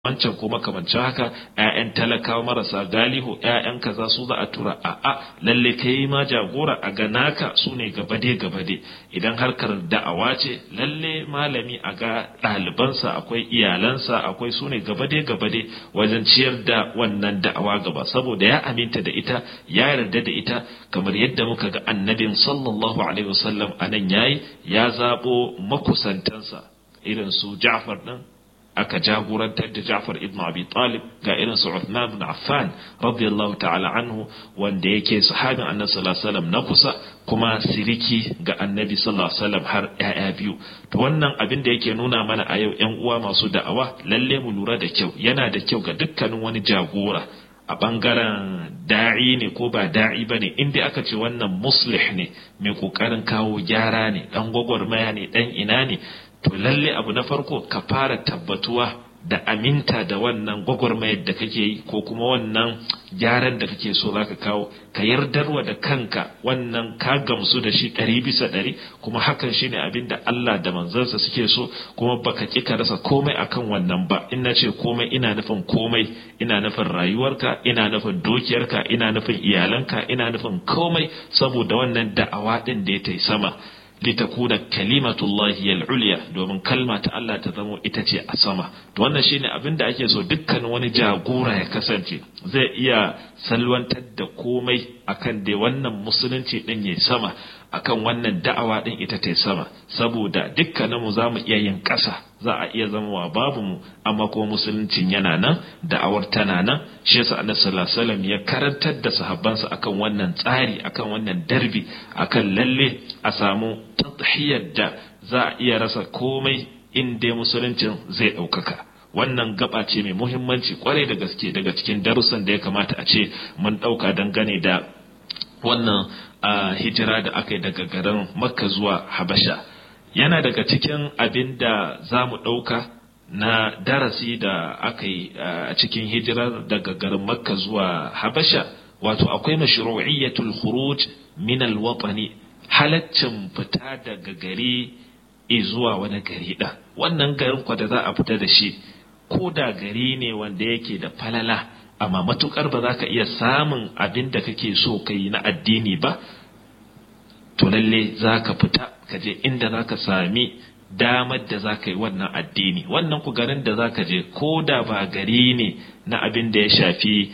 wancan ko makamancin haka ƴaƴan talakawa marasa galihu ƴaƴan kaza su za a tura a a lalle kai ma jagora a ga naka su ne gabade gabade idan harkar da'awa ce lalle malami a ga ɗalibansa akwai iyalansa akwai su ne gabade gabade wajen ciyar da wannan da'awa gaba saboda ya aminta da ita ya yarda da ita kamar yadda muka ga annabin sallallahu alaihi wasallam anan yayi ya zabo makusantansa irin su Ja'far din aka jagorantar da Ja'far ibn Abi Talib ga irin su Uthman ibn Affan radiyallahu ta'ala anhu wanda yake sahabin Annabi sallallahu alaihi wasallam na kusa kuma siriki ga Annabi sallallahu alaihi wasallam har ƴaƴa biyu to wannan abin da yake nuna mana a yau ƴan uwa masu da'awa lalle mu lura da kyau yana da kyau ga dukkanin wani jagora a bangaren da'i ne ko ba da'i ba ne inda aka ce wannan muslih ne mai kokarin kawo gyara ne dan gwagwarmaya ne dan ina ne to lalle abu na farko ka fara tabbatuwa da aminta da wannan gwagwarmayar da kake yi ko kuma wannan gyaran da kake so zaka kawo ka yardarwa da kanka wannan ka gamsu da shi ɗari bisa ɗari kuma hakan shine abin da Allah da manzansa suke so kuma baka ƙi ka rasa komai akan wannan ba in na ce komai ina nufin komai ina nufin rayuwarka ina nufin dukiyarka ina nufin iyalanka ina nufin komai saboda wannan da'awa ɗin da ya ta sama litakuna kalimatullahi al-ulya domin kalma ta Allah ta zamo ita ce a sama to wannan shine abin da ake so dukkan wani jagora ya kasance zai iya salwantar da komai akan dai wannan musulunci din yayi sama akan wannan da'awa din ita ta sama saboda dukkaninmu za mu iya yin ƙasa za a iya zama wa babu mu amma kuma musuluncin yana nan da'awar tana nan shi yasa annabi sallallahu alaihi wasallam ya karantar da sahabbansa akan wannan tsari akan wannan darbi akan lalle a samu tadhiyar da za a iya rasa komai in dai musuluncin zai ɗaukaka wannan gaba ce mai muhimmanci kwarai da gaske daga cikin darussan da ya kamata a ce mun ɗauka dangane da wannan hijira da aka yi daga garin makka zuwa habasha yana daga cikin abin da za mu ɗauka na darasi da aka yi a cikin hijirar daga garin makka zuwa habasha wato akwai mashru'iyyatul khuruj min al-watani halaccin fita daga gari zuwa wani gari ɗan wannan garin kwa da za a fita da shi ko da gari ne wanda yake da falala amma matukar ba za ka iya samun abin da kake so ka yi na addini ba to lalle za ka fita ka je inda za ka sami damar da za ka yi wannan addini wannan ku garin da za ka je ko da ba gari ne na abin da ya shafi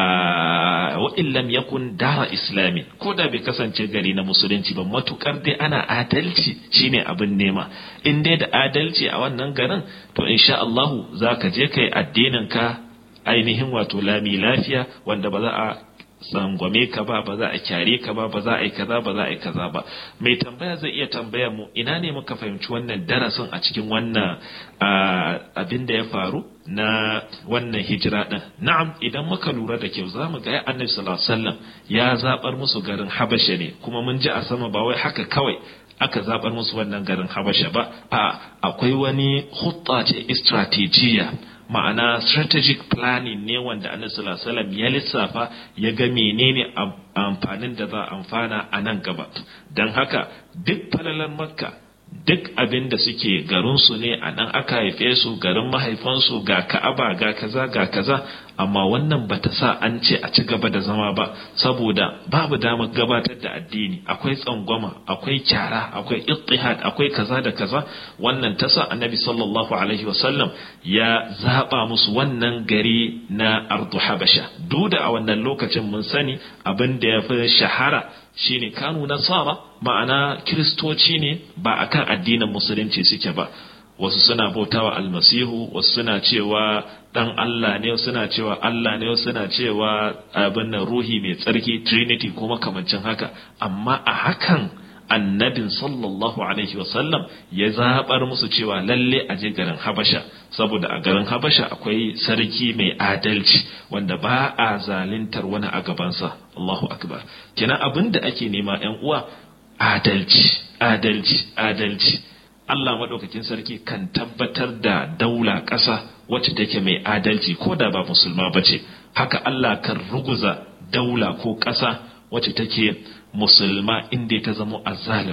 wa illam yakun dara islami ko da bai kasance gari na musulunci ba matukar dai ana adalci shine abin nema in dai da adalci a wannan garin to insha Allahu za ka je ka yi addinin ka ainihin wato lami lafiya wanda ba za a tsangwame ka ba ba za a kyare ka ba ba za a yi kaza ba za a yi kaza ba mai tambaya zai iya tambaya mu ina ne muka fahimci wannan darasin a cikin wannan abin da ya faru na wannan hijira din na'am idan muka lura da kyau zamu ga annabi sallallahu alaihi wasallam ya zabar musu garin habasha ne kuma mun ji a sama ba wai haka kawai aka zabar musu wannan garin habasha ba a akwai wani hutta ce strategiya ma'ana strategic planning ne wanda annabi sallallahu alaihi wasallam ya lissafa ya ga menene amfanin da za a amfana a nan gaba don haka duk falalar makka duk abin da suke garinsu ne a nan aka haife su garin mahaifansu ga ka'aba ga kaza ga kaza amma wannan bata sa an ce a ci gaba da zama ba saboda babu damar gabatar da addini akwai tsangwama akwai kyara akwai ittihad akwai kaza da kaza wannan ta sa annabi sallallahu alaihi wasallam ya zaba musu wannan gari na ardu habasha duk da a wannan lokacin mun sani abin da ya fi shahara shine kanu nasara ma'ana kiristoci ne ba akan addinin musulunci suke ba wasu suna bautawa almasihu wasu suna cewa dan Allah ne suna cewa Allah ne suna cewa abin nan ruhi mai tsarki trinity ko makamancin haka amma a hakan annabin sallallahu alaihi wasallam ya zabar musu cewa lalle a je garin habasha saboda a garin habasha akwai sarki mai adalci wanda ba a zalintar wani a gabansa Allahu akbar kenan abin da ake nema yan uwa adalci adalci adalci Allah maɗaukakin sarki kan tabbatar da daula ƙasa wacce take mai adalci ko da ba musulma ba ce haka Allah kan ruguza daula ko ƙasa wacce take musulma inda ta zamo azzalima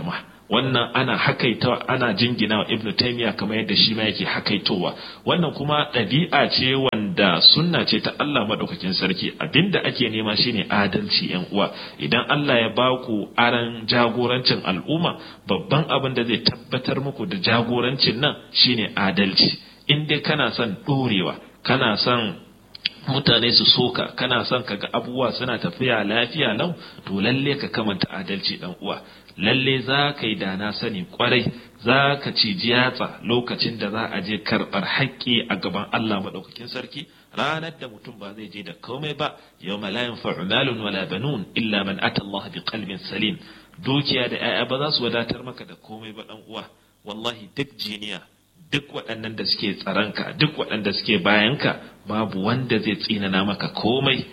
wannan ana hakaitawa ana jingina wa ibnu taymiya kamar yadda shi ma yake hakaitowa wannan kuma ɗabi'a ce wanda sunna ce ta Allah madaukakin sarki abinda ake nema shine adalci yan uwa idan Allah ya baku aran jagorancin al'umma babban abin da zai tabbatar muku da jagorancin nan shine adalci in dai kana son dorewa kana son mutane su soka kana son kaga abubuwa suna tafiya lafiya lau to lalle ka kamanta adalci dan uwa lalle za ka yi dana sani kwarai za ka ciji yatsa lokacin da za a je karɓar haƙƙi a gaban Allah maɗaukakin sarki ranar da mutum ba zai je da komai ba yau malayin fa'umalun wala banun illa man ata Allah bi qalbin salim dukiya da 'ya'ya ba za su wadatar maka da komai ba dan uwa wallahi duk jiniya duk waɗannan da suke tsaranka duk waɗanda suke bayanka babu wanda zai tsinana maka komai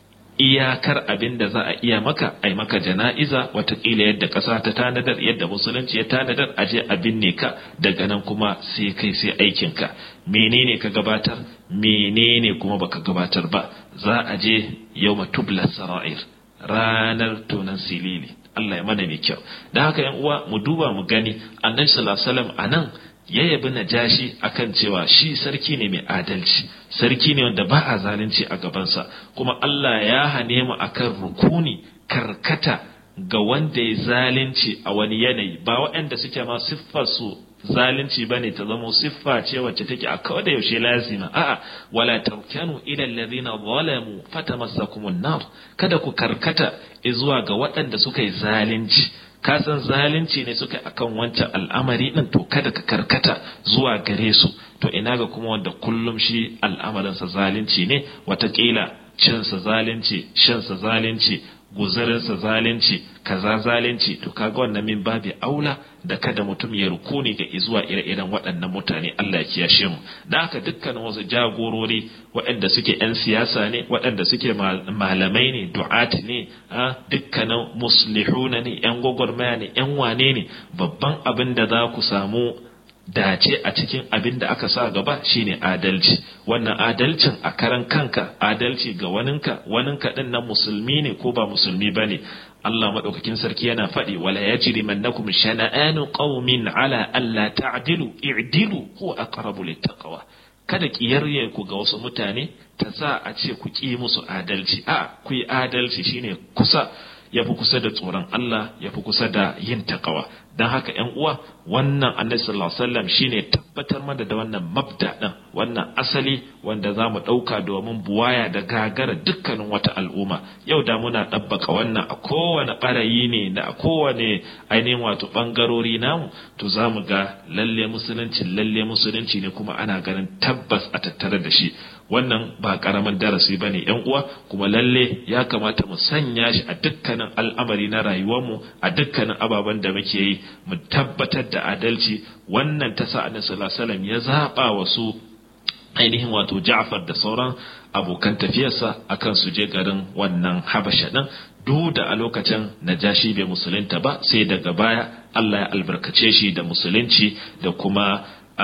iyakar abin da za a iya maka ai maka jana'iza watakila yadda ƙasa ta tanadar yadda musulunci ya tanadar a je a binne ka daga nan kuma sai kai sai aikinka menene ka gabatar menene kuma baka gabatar ba za a je yau matubla sara'ir ranar tonan silili Allah ya mana mai kyau da haka yan uwa mu duba mu gani annabi sallallahu alaihi wasallam anan ya yabi najashi akan cewa shi sarki ne mai adalci sarki ne wanda ba a zalunci a gabansa kuma Allah ya hane mu akan rukuni karkata ga wanda ya zalunci a wani yanayi ba waɗanda suke ma siffar su zalunci bane ta zama siffa ce wacce take a kawai da yaushe lazima a'a wala tarkanu ila alladhina zalamu fatamassakumun nar kada ku karkata zuwa ga waɗanda suka yi zalunci ka san zalunci ne suka akan wancan al'amari din to kada ka karkata zuwa gare su to ina ga kuma wanda kullum shi al'amarinsa zalunci ne watakila cinsa zalunci shansa zalunci guzarinsa zalunci kaza zalunci to kaga wannan min babi aula da kada mutum ya rukuni ga izuwa ire-iren waɗannan mutane Allah ya kiyashe mu da haka dukkanin wasu jagorori waɗanda suke 'yan siyasa ne waɗanda suke malamai ne du'ati ne dukkanin muslihuna ne 'yan gwagwarmaya ne 'yan wane ne babban abin da za ku samu dace a cikin abin da aka sa gaba shine adalci wannan adalcin a karan kanka adalci ga waninka waninka din nan musulmi ne ko ba musulmi bane Allah madaukakin sarki yana faɗi wala yajri mannakum shana'anu qaumin ala alla ta'dilu i'dilu huwa aqrabu littaqwa kada kiyarye ku ga wasu mutane ta sa a ce ku ki musu adalci a ku yi adalci shine kusa ya fi kusa da tsoron Allah ya fi kusa da yin takawa don haka ‘yan uwa wannan annabi sallallahu alaihi wasallam shine tabbatar mana da wannan mabda ɗin wannan asali wanda za mu ɗauka domin buwaya da gagara dukkanin wata al'umma yau da muna ɗabbaka wannan a kowane ɓarayi ne da a kowane ainihin wato ɓangarori namu to za mu ga lalle musulunci lalle musulunci ne kuma ana ganin tabbas a tattare da shi wannan ba karamin darasi ba ne uwa kuma lalle ya kamata mu sanya shi a dukkanin al'amari na rayuwarmu a dukkanin ababen da muke yi mu tabbatar da adalci wannan ta sa annabi sallallahu alaihi wasallam ya zaba wasu ainihin wato Ja'far da sauran abokan tafiyarsa akan su je garin wannan Habasha din duk da a lokacin Najashi bai musulunta ba sai daga baya Allah ya albarkace shi da musulunci da kuma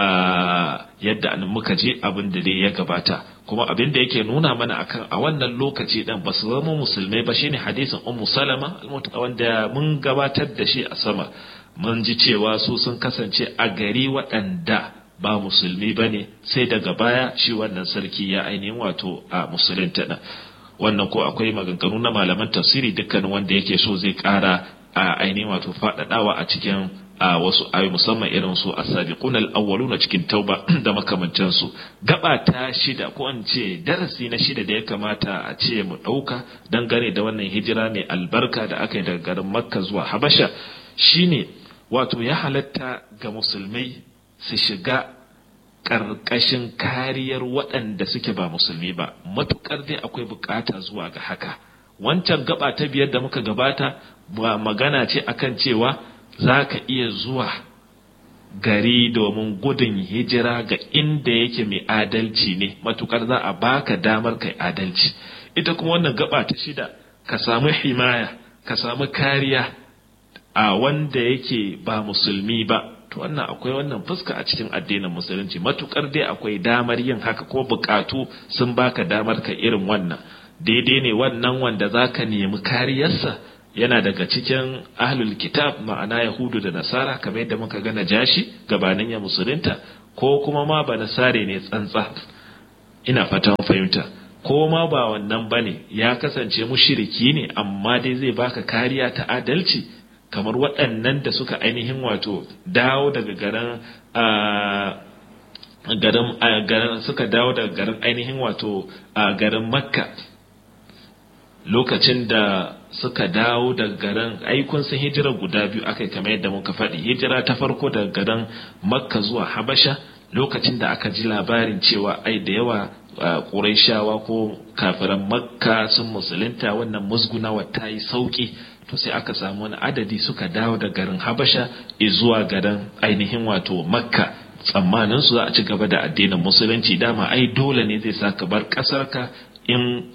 yadda muka je abin da dai ya gabata kuma abin da yake nuna mana akan a wannan lokaci dan ba su zama musulmai ba shine hadisin ummu salama wanda mun gabatar da shi a sama mun ji cewa su sun kasance a gari waɗanda ba musulmi ba ne sai daga baya shi wannan sarki ya ainihin wato a musulunta ɗin wannan ko akwai maganganu na malaman tafsiri dukkanin wanda yake so zai ƙara a ainihin wato faɗaɗawa a cikin a wasu ayoyi musamman irin su as-sabiqun al-awwalun cikin tauba da makamantan su gaba ta shida ko an ce darasi na shida da ya kamata a ce mu dauka dangane da wannan hijira mai albarka da aka yi daga garin Makka zuwa Habasha shine wato ya halatta ga musulmai su shiga ƙarƙashin kariyar waɗanda suke ba musulmi ba matukar dai akwai bukata zuwa ga haka wancan gaba ta biyar da muka gabata ba magana ce akan cewa za ka iya zuwa gari domin gudun hijira ga inda yake mai adalci ne matukar za a baka damar kai adalci ita kuma wannan gaba ta shida ka samu himaya ka samu kariya a wanda yake ba musulmi ba to wannan akwai wannan fuska a cikin addinin musulunci matukar dai akwai damar yin haka ko bukatu sun baka damar ka irin wannan daidai ne wannan wanda za ka nemi kariyarsa yana daga cikin ahlul kitab ma'ana yahudu da nasara kamar yadda muka ga najashi gabanin ya musulunta ko kuma ma ba nasare ne tsantsa ina fatan fahimta ko ma ba wannan bane ya kasance mushiriki ne amma dai zai baka kariya ta adalci kamar waɗannan da suka ainihin wato dawo daga garin garin suka dawo daga garin ainihin wato garin makka lokacin da suka dawo daga garin aikun sun hijira guda biyu aka yi kamar yadda muka faɗi hijira ta farko daga garin makka zuwa habasha lokacin da aka ji labarin cewa ai da yawa ƙuraishawa ko kafiran makka sun musulunta wannan musgunawa ta yi sauƙi to sai aka samu wani adadi suka dawo da garin habasha zuwa garin ainihin wato makka tsammanin su za a ci gaba da addinin musulunci dama ai dole ne zai sa ka bar ƙasarka in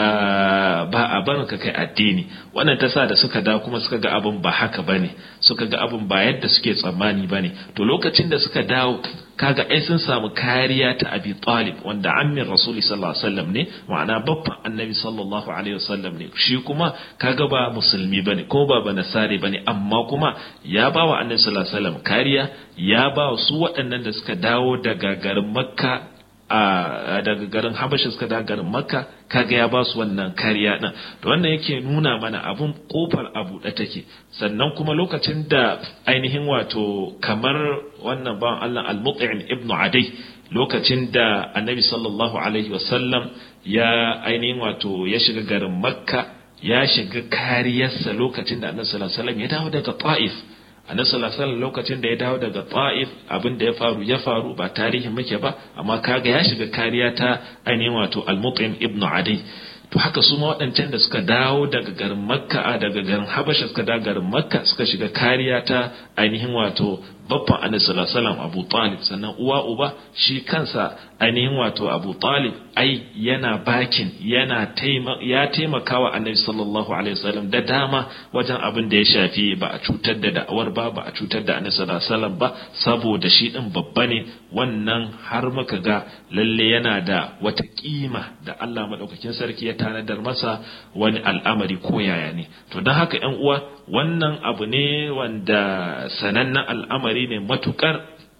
ba a barin ka kai addini wannan ta sa da suka da kuma suka ga abin ba haka bane suka ga abin ba yadda suke tsammani bane to lokacin da suka dawo kaga ai sun samu kariya ta abi talib wanda ammin rasuli sallallahu alaihi wasallam ne ma'ana babban annabi sallallahu alaihi wasallam ne shi kuma kaga ba musulmi bane ko ba banasare bane amma kuma ya ba wa annabi sallallahu alaihi wasallam kariya ya ba su waɗannan da suka dawo daga garin makka a daga garin habasha suka da garin makka kaga ya ba su wannan kariya din to wannan yake nuna mana abun kofar a buɗe take sannan kuma lokacin da ainihin wato kamar wannan bawan Allah al-mut'im ibn adai lokacin da annabi sallallahu alaihi wasallam ya ainihin wato ya shiga garin makka ya shiga kariyarsa lokacin da annabi sallallahu alaihi wasallam ya dawo daga ta'if annabi sallallahu alaihi lokacin da ya dawo daga Ta'if abin da ya faru ya faru ba tarihi muke ba amma kaga ya shiga kariya ta ainihin wato Al-Mut'im ibn Adi to haka su ma waɗancan da suka dawo daga garin Makka daga garin Habasha suka dawo garin Makka suka shiga kariya ta ainihin wato babban Annabi sallallahu alaihi wasallam Abu Talib sannan uwa uba shi kansa ainihin wato Abu Talib ai yana bakin yana ya taimaka wa Annabi sallallahu alaihi wasallam da dama wajen abin da ya shafi ba a cutar da da'awar ba ba a cutar da Annabi sallallahu alaihi wasallam ba saboda shi din babba ne wannan har muka ga lalle yana da wata kima da Allah madaukakin sarki ya tanadar masa wani al'amari ko yaya ne to don haka ƴan uwa wannan abu ne wanda sanannen al'amari ne matukar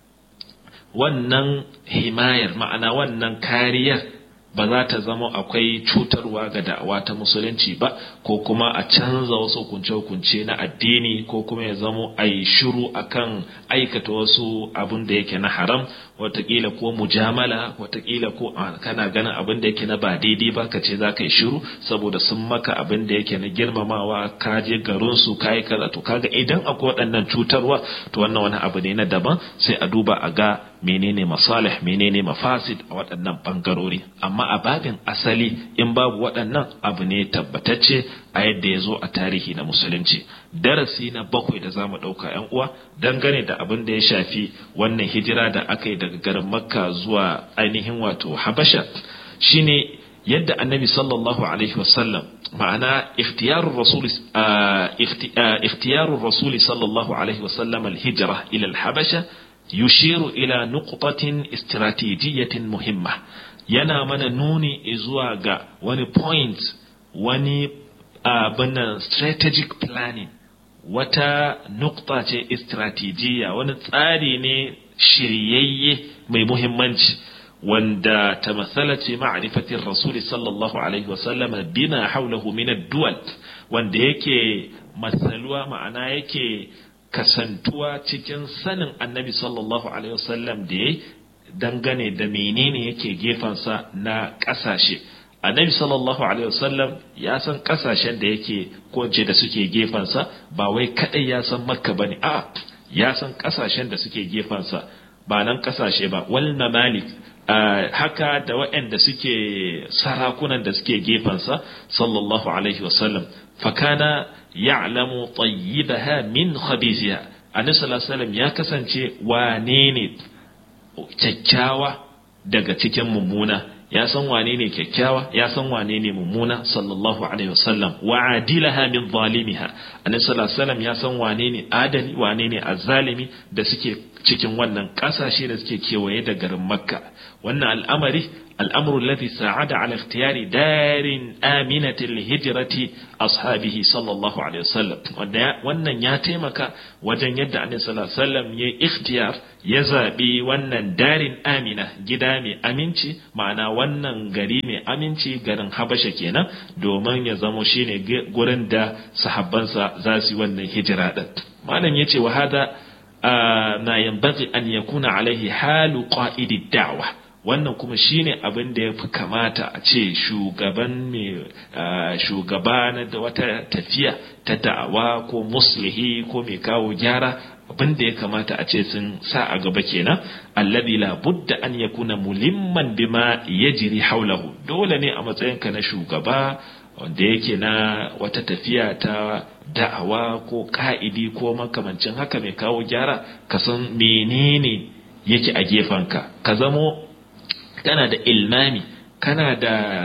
wannan himayar ma'ana wannan kariyar ba za ta zama akwai cutarwa ga da'awa ta musulunci ba ko kuma a canza wasu hukunce-hukunce na addini ko kuma ya zamo a yi shiru akan aikata wasu abin da yake na haram watakila ko mujamala watakila ko kana ganin abin da yake na ba daidai ba ka ce za ka yi shiru saboda sun maka abin da yake na girmamawa ka je garin su ka yi kaza to kaga idan akwai waɗannan cutarwa to wannan wani abu ne na daban sai a duba a ga menene masalih menene mafasid a waɗannan bangarori amma a babin asali in babu waɗannan abu ne tabbatacce a yadda ya zo a tarihi na musulunci darasi na bakwai da za mu ɗauka ‘yan uwa dangane da abin da ya shafi wannan hijira da aka yi daga garin makka zuwa ainihin wato habasha shine yadda annabi sallallahu alaihi wasallam ma'ana ikhtiyarur rasul ikhtiyarur rasul sallallahu alaihi wasallam al-hijra ila al-habasha yushiru ila nuqtatin istratijiyyatin muhimma yana mana nuni zuwa ga wani point wani abin strategic planning wata nukta ce istratijiyya wani tsari ne shiryayye mai muhimmanci wanda ta matsala ce ma'arifatin rasuli sallallahu alaihi wasallama bina haulahu min duwal wanda yake matsaluwa ma'ana yake kasantuwa cikin sanin annabi sallallahu alaihi wasallam da ya dangane da menene yake gefensa na ƙasashe annabi sallallahu alaihi wasallam ya san ƙasashen da yake ko da suke gefensa ba wai kadai ya san makka bane a ya san ƙasashen da suke gefensa ba nan ƙasashe ba wal mamalik haka da waɗanda suke sarakunan da suke gefensa sallallahu alaihi wasallam fakana ya'lamu tayyibaha min khabithiha annabi sallallahu alaihi wasallam ya kasance wane ne kyakkyawa daga cikin mummuna ya san wane ne kyakkyawa ya san wane ne mummuna sallallahu alaihi wasallam wa adilaha min zalimiha annabi sallallahu alaihi wasallam ya san wane ne adali wane ne azzalimi da suke cikin wannan ƙasashe da suke kewaye da garin makka wannan al'amari الأمر الذي ساعد على اختيار دار آمنة لهجرة أصحابه صلى الله عليه وسلم wannan ya taimaka wajen yadda annabi sallallahu alaihi wasallam ya ikhtiyar ya zabi wannan darin amina gida mai aminci ma'ana wannan gari mai aminci garin habasha kenan domin ya zamo shine gurin da sahabbansa za su yi wannan hijira din malam yace wa hada ma yanbaghi an yakuna alaihi halu qa'idi da'wa wannan kuma shine abin da ya fi kamata a ce shugaban mai shugaba na da wata tafiya ta da'awa ko muslihi ko mai kawo gyara abin da ya kamata a ce sun sa a gaba kenan alladhi la budda an yakuna mulimman bima yajri haulahu dole ne a matsayinka na shugaba wanda yake na wata tafiya ta da'awa ko ka'idi ko makamancin haka mai kawo gyara ka san menene yake a gefenka ka zamo kana da ilmami kana da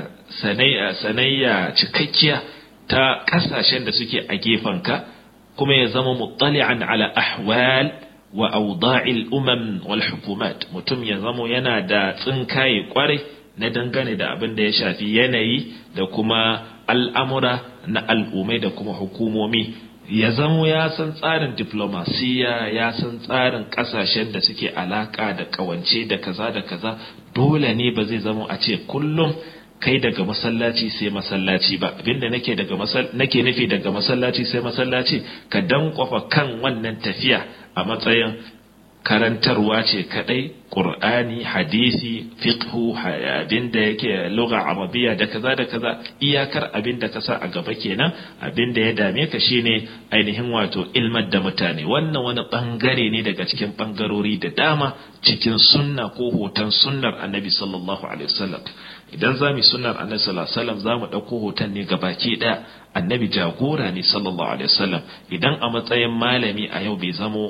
sanayya cikakkiya ta kasashen da suke a gefenka kuma ya zama muttali'an ala ahwal wa awda'il umam wal hukumat mutum ya zamo yana da tsinkaye kwarai na dangane da abin da ya shafi yanayi da kuma al'amura na al'ummai da kuma hukumomi ya zamo ya san tsarin diplomasiya ya san tsarin kasashen da suke alaka da kawance da kaza da kaza dole ne ba zai zamo a ce kullum kai daga masallaci sai masallaci ba abinda nake daga nake nufi daga masallaci sai masallaci ka dankwafa kan wannan tafiya a matsayin karantarwa ce kadai qur'ani hadisi fiqhu abinda yake lugha arabiya da kaza da kaza iyakar abinda ka sa a gaba kenan abinda ya dame ka shine ainihin wato ilmar da mutane wannan wani bangare ne daga cikin bangarori da dama cikin sunna ko hoton sunnar annabi sallallahu alaihi wasallam idan za mu sunnar annabi sallallahu alaihi wasallam za mu dauko hoton ne gabaki daya annabi jagora ne sallallahu alaihi wasallam idan a matsayin malami a yau bai zamo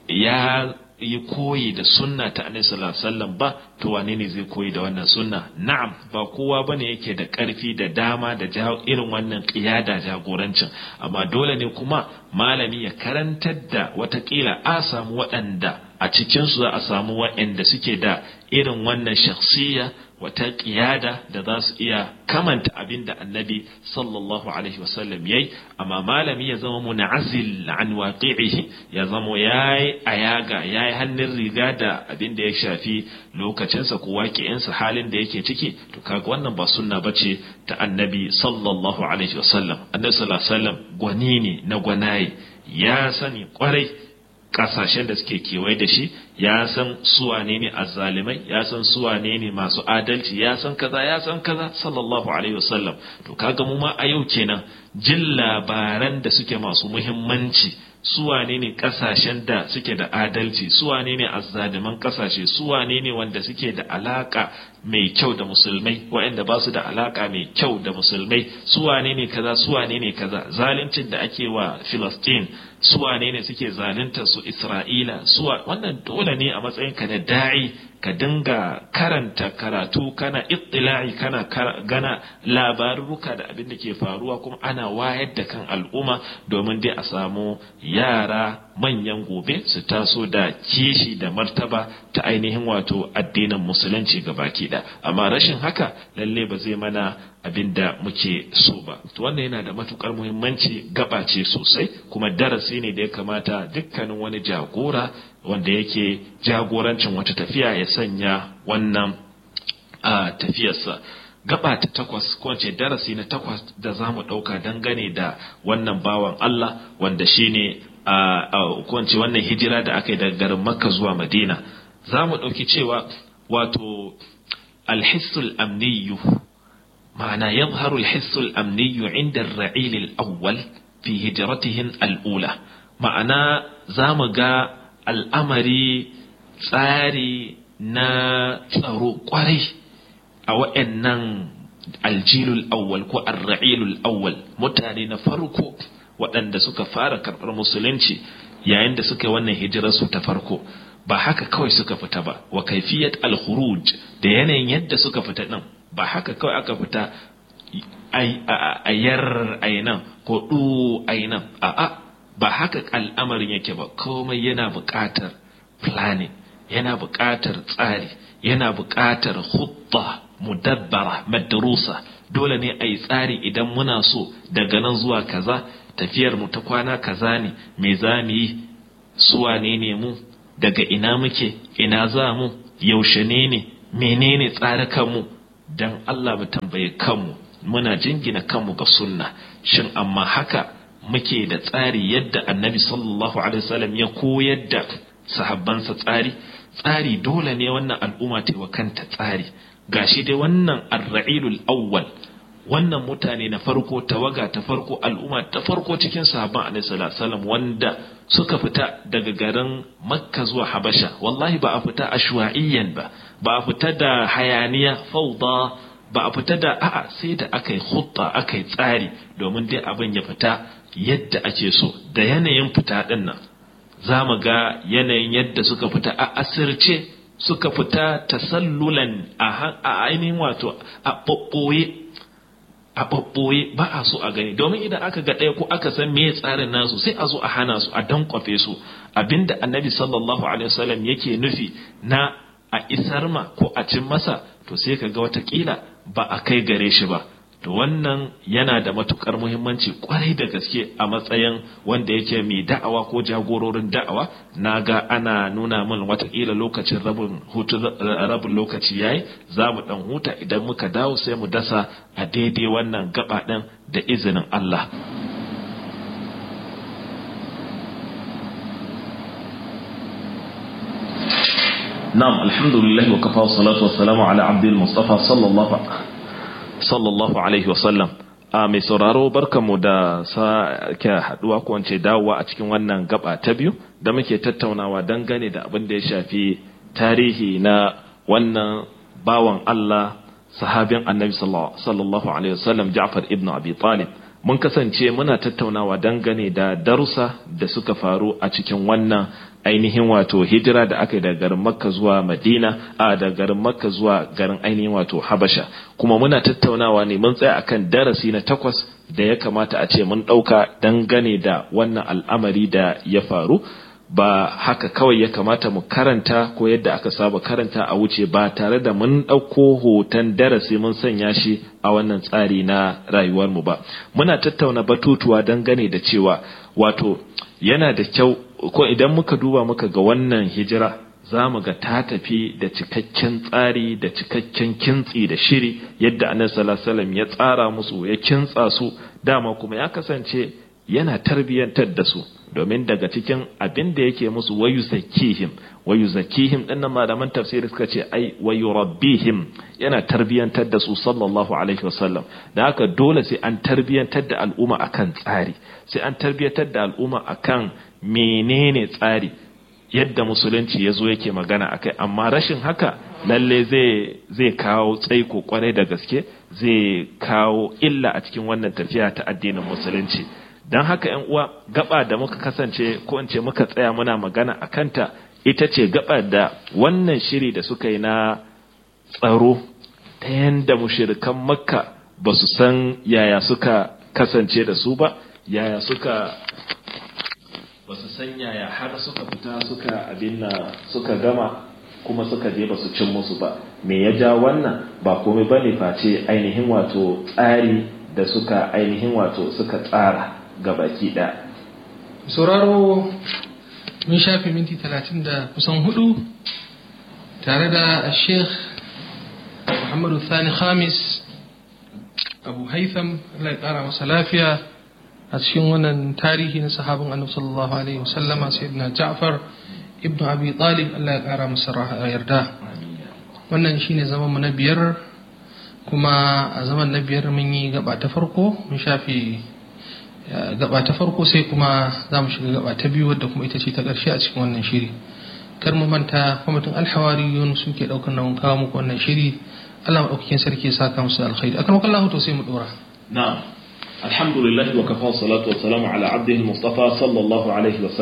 ya yi koyi da sunna ta annabi sallallahu alaihi wasallam ba to wane ne zai koyi da wannan sunna na'am ba kowa bane yake da karfi da dama da irin wannan qiyada jagorancin amma dole ne kuma malami ya karantar da watakila a samu waɗanda a cikin su za a samu waɗanda suke da irin wannan shakhsiyya wata ƙiyada da za su iya kamanta abin da annabi sallallahu alaihi wasallam yayi amma malami ya zama munazil an waqi'ihi ya zama yayi ayaga yayi hannun riga da abin da ya shafi lokacinsa ko waƙi'insa halin da yake ciki to kaga wannan ba sunna bace ta annabi sallallahu alaihi wasallam annabi sallallahu alaihi wasallam gwani ne na gwanaye ya sani kwarai kasashen da suke kewaye da shi ya san suwane ne azzalimai ya san suwane ne masu adalci ya san kaza ya san kaza sallallahu alaihi wasallam to kaga mu ma a yau kenan jin labaran da suke masu muhimmanci suwane ne kasashen da suke da adalci suwane ne azzaliman kasashe suwane ne wanda suke da alaka mai kyau da musulmai waɗanda ba su da alaka mai kyau da musulmai suwane ne kaza suwane ne kaza zaluncin da ake wa Filistin suwane ne suke zalunta su Isra'ila suwa wannan dole ne a matsayin ka na da'i ka dinga karanta karatu kana ittila'i kana gana labaruka da abin da ke faruwa kuma ana wayar da kan al'umma domin dai a samu yara manyan gobe su taso da kishi da martaba ta ainihin wato addinin musulunci baki da amma rashin haka lalle ba zai mana abin da muke so ba to wannan yana da matukar muhimmanci gabace sosai kuma darasi ne da ya kamata dukkanin wani jagora wanda yake jagorancin wata tafiya ya sanya wannan a tafiyarsa gaba ta takwas ko ce darasi na takwas da za mu ɗauka dangane da wannan bawan Allah wanda shine a ko ce wannan hijira da aka yi daga garin Makka zuwa Madina za mu ɗauki cewa wato alhissul amniyu ma'ana yadhharu alhissul amniyu inda ar-ra'il al-awwal fi hijratihin al-ula ma'ana za mu ga al'amari tsari na tsaro kwarai a wa'annan aljilul awwal ko arra'ilul awwal mutane na farko waɗanda suka fara karɓar musulunci yayin da suka yi wannan hijirar su ta farko ba haka kawai suka fita ba wa kaifiyat al-khuruj da yanayin yadda suka fita din ba haka kawai aka fita ayar ainan ko du ainan a'a ba haka al'amarin yake ba komai yana buƙatar planning yana buƙatar tsari yana buƙatar hutta mudabbara madrusa dole ne a yi tsari idan muna so daga nan zuwa kaza tafiyar mu ta kwana kaza ne me za mu yi suwa ne ne mu daga ina muke ina za mu yaushe ne ne menene tsare kanmu dan Allah mu tambaye kanmu muna jingina kanmu ga sunna shin amma haka muke da tsari yadda annabi sallallahu alaihi wasallam ya koyar da sahabbansa tsari tsari dole ne wannan al'umma ta wa kanta tsari gashi dai wannan ar-ra'ilul awwal wannan mutane na farko tawaga ta farko al'umma ta farko cikin sahabban alaihi sallallahu wanda suka fita daga garin makka zuwa habasha wallahi ba a fita ashwa'iyyan ba ba a fita da hayaniya fauda ba a fita da a'a sai da aka yi hutta aka yi tsari domin dai abin ya fita yadda ake so da yanayin fita din nan za mu ga yanayin yadda suka fita a asirce suka fita tasallulan a ainihin wato a ɓaɓɓoye a ɓaɓɓoye ba a so a gani domin idan aka ga ɗaya ko aka san me tsarin nasu sai a zo a hana su a dankwafe su abinda annabi sallallahu alaihi wasallam yake nufi na a isar ma ko a cin masa to sai ka ga watakila ba a kai gare shi ba to wannan yana da matukar muhimmanci kwarai da gaske a matsayin wanda yake mai da'awa ko jagororin da'awa na ga ana nuna min watakila lokacin rabin hutu rabin lokaci yayi za mu dan huta idan muka dawo sai mu dasa a daidai wannan gaba din da izinin Allah نعم الحمد لله وكفى والصلاة والسلام على عبد المصطفى صلى الله sallallahu alaihi wasallam a mai sauraro barkanmu da sake haduwa ko wance dawowa a cikin wannan gaba ta biyu da muke tattaunawa dangane da abin da ya shafi tarihi na wannan bawan Allah sahabin annabi sallallahu alaihi wasallam Ja'far ibn Abi Talib mun kasance muna tattaunawa dangane da darussa da suka faru a cikin wannan ainihin wato hijira da aka yi daga garin makka zuwa madina a da garin makka zuwa garin ainihin wato habasha kuma muna tattaunawa ne mun tsaya akan darasi na takwas da ya kamata a ce mun ɗauka dangane da wannan al'amari da ya faru ba haka kawai ya kamata mu karanta ko yadda aka saba karanta a wuce ba tare da mun ɗauko hoton darasi mun sanya shi a wannan tsari na rayuwarmu ba muna tattauna batutuwa dangane da cewa wato yana da kyau ko idan muka duba muka ga wannan hijira za mu ga ta tafi da cikakken tsari da cikakken kintsi da shiri yadda annabi sallallahu alaihi ya tsara musu ya kintsa su dama kuma ya kasance yana tarbiyyantar da su domin daga cikin abin da yake musu wayu zakihim wayu zakihim din nan malaman tafsiri suka ce ai wayu rabbihim yana tarbiyyantar da su sallallahu alaihi wasallam da haka dole sai an tarbiyyantar da al'umma akan tsari sai an tarbiyyantar da al'umma akan menene tsari yadda musulunci ya zo yake magana akai amma rashin haka lalle zai zai kawo tsaiko kwarai da gaske zai kawo illa a cikin wannan tafiya ta addinin musulunci don haka yan uwa gaba da muka kasance ko in ce muka tsaya muna magana a kanta ita ce gaba da wannan shiri da suka yi na tsaro ta yanda mushirikan makka ba su san yaya suka kasance da su ba yaya suka ba su san yaya har suka fita suka abin suka gama kuma suka je ba su cin musu ba me ya ja wannan ba komai bane face ainihin wato tsari da suka ainihin wato suka tsara gabaki ɗaya. sauraro mun shafe minti talatin da kusan hudu tare da sheikh muhammadu thani khamis abu haitham Allah ya kara masa lafiya a cikin wannan tarihi na sahabin annabi sallallahu alaihi wasallama sayyidina ja'far ibn abi talib Allah ya kara masa yarda wannan shine zaman mu na biyar kuma a zaman na biyar mun yi gaba ta farko mun shafe gaba ta farko sai kuma za mu shiga gaba ta biyu wadda kuma ita ce ta ƙarshe a cikin wannan shiri kar mu manta kwamitin alhawariyun suke ɗaukar nauyin kawo muku wannan shiri Allah maɗaukakin sarki ya saka musu alkhairi akan wakan lahu to sai mu ɗora na'am alhamdulillah wa kafa salatu wa salamu ala abdihi mustafa sallallahu alaihi wa sallam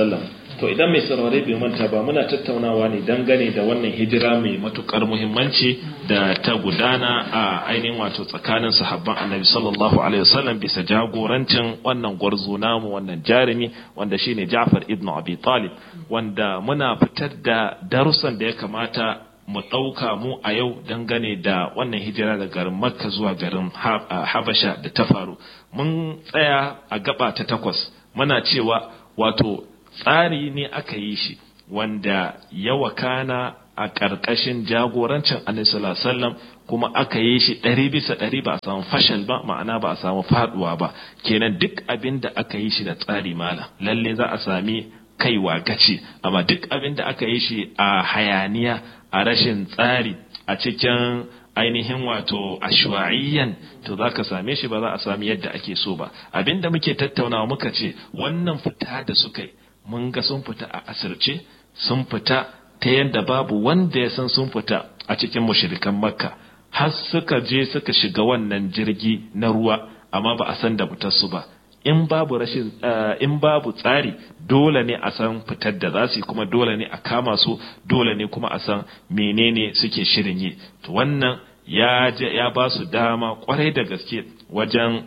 to idan mai saurare bai manta ba muna tattaunawa ne dangane da wannan hijira mai matukar muhimmanci da ta gudana a ainihin wato tsakanin sahabban annabi sallallahu alaihi wasallam bisa jagorancin wannan gwarzo namu wannan jarumi wanda shine Ja'far ibn Abi Talib wanda muna fitar da darussan da ya kamata mu ɗauka mu a yau dangane da wannan hijira da garin makka zuwa garin habasha da ta faru mun tsaya a gaba ta takwas muna cewa wato tsari ne aka yi shi wanda ya wakana a ƙarƙashin jagorancin annabi kuma aka yi shi ɗari bisa ɗari ba a samu fashal ba ma'ana ba a samu faɗuwa ba kenan duk abin da aka yi shi da tsari mala lalle za a sami kaiwa gaci amma duk abin da aka yi shi a hayaniya a rashin tsari a cikin ainihin wato ashwa'iyyan to za ka same shi ba za a sami yadda ake so ba abinda muke tattaunawa muka ce wannan fita da suka yi mun ga sun fita a asirce sun fita ta yadda babu wanda ya san sun fita a cikin mushrikan makka har suka je suka shiga wannan jirgi na ruwa amma ba a san da fitarsu ba in babu rashin in babu tsari dole ne a san fitar da za su yi kuma dole ne a kama su dole ne kuma a san menene suke shirin yi to wannan ya ya ba su dama kwarai da gaske wajen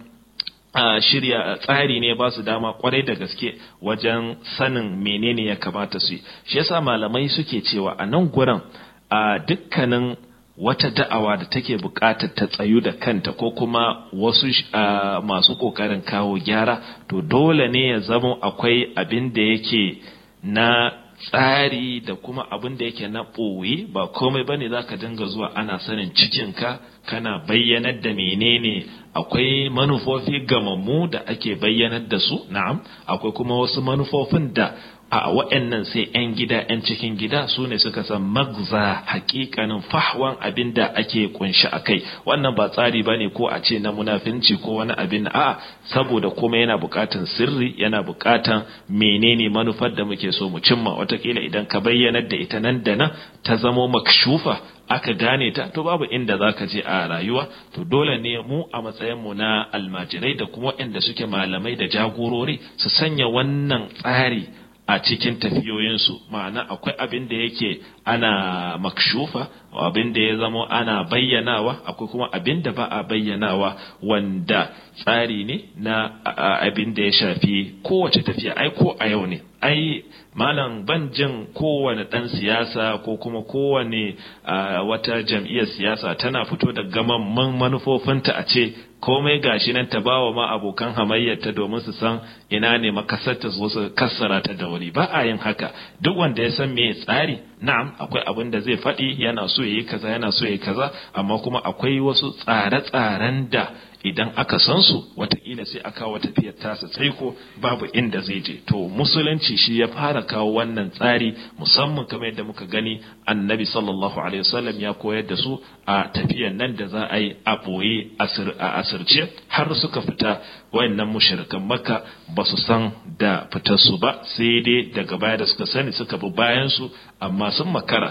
shirya tsari ne ba su dama kwarai da gaske wajen sanin menene ya kamata su yi shi yasa malamai suke cewa a nan gurin a dukkanin wata da'awa da take buƙatar ta tsayu da kanta ko kuma wasu masu ƙoƙarin kawo gyara to dole ne ya zama akwai abin da yake na tsari da kuma abin da yake na ɓoye ba komai bane za ka dinga zuwa ana sanin cikinka kana bayyanar da menene akwai manufofi gamammu da ake bayyanar da su na'am akwai kuma wasu manufofin da a wa'annan sai 'yan gida 'yan cikin gida su ne suka san magza hakikanin fahwan abin da ake kunshi a kai wannan ba tsari ba ne ko a ce na munafinci ko wani abin a saboda kuma yana bukatan sirri yana bukatan menene manufar da muke so mu cimma watakila idan ka bayyanar da ita nan da nan ta zamo makshufa aka gane ta to babu inda za ka je a rayuwa to dole ne mu a matsayinmu na almajirai da kuma waɗanda suke malamai da jagorori su sanya wannan tsari a cikin tafiyoyinsu ma'ana akwai abin da yake ana makshufa abin da ya zamo ana bayyanawa akwai kuma abin da ba a bayyanawa wanda tsari ne na abin da ya shafi kowace tafiya ai ko a yau ne ai malam ban jin kowane ɗan siyasa ko kuma kowane wata jam'iyyar siyasa tana fito da gamamman manufofinta a ce komai gashi nan ta bawa ma abokan hamayyarta domin su san ina ne makasarta su su kassara ta da wuri ba a yin haka duk wanda ya san me tsari na'am akwai abin da zai faɗi yana so yayi kaza yana so yayi kaza amma kuma akwai wasu tsare-tsaren da idan aka san su watakila sai a kawo tafiyar tasa tsaiko babu inda zai je to musulunci shi ya fara kawo wannan tsari musamman kamar yadda muka gani annabi sallallahu alaihi wasallam ya koyar da su a tafiyar nan da za a yi a boye a asirce har suka fita wayannan mushrikan makka ba su san da fitar su ba sai dai daga baya da suka sani suka bi bayan su amma sun makara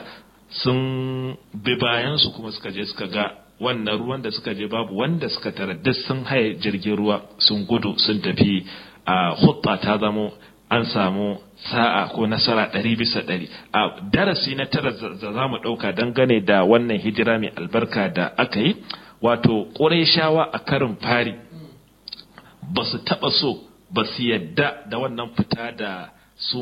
sun bi bayan su kuma suka je suka ga wannan ruwan da suka je babu wanda suka tara duk sun haye jirgin ruwa sun gudu sun tafi a hutba ta zamo an samu sa'a ko nasara ɗari bisa ɗari a darasi na tara da za mu ɗauka dangane da wannan hijira mai albarka da aka yi wato ƙurayshawa a karin fari ba su taɓa so ba su yadda da wannan fita da su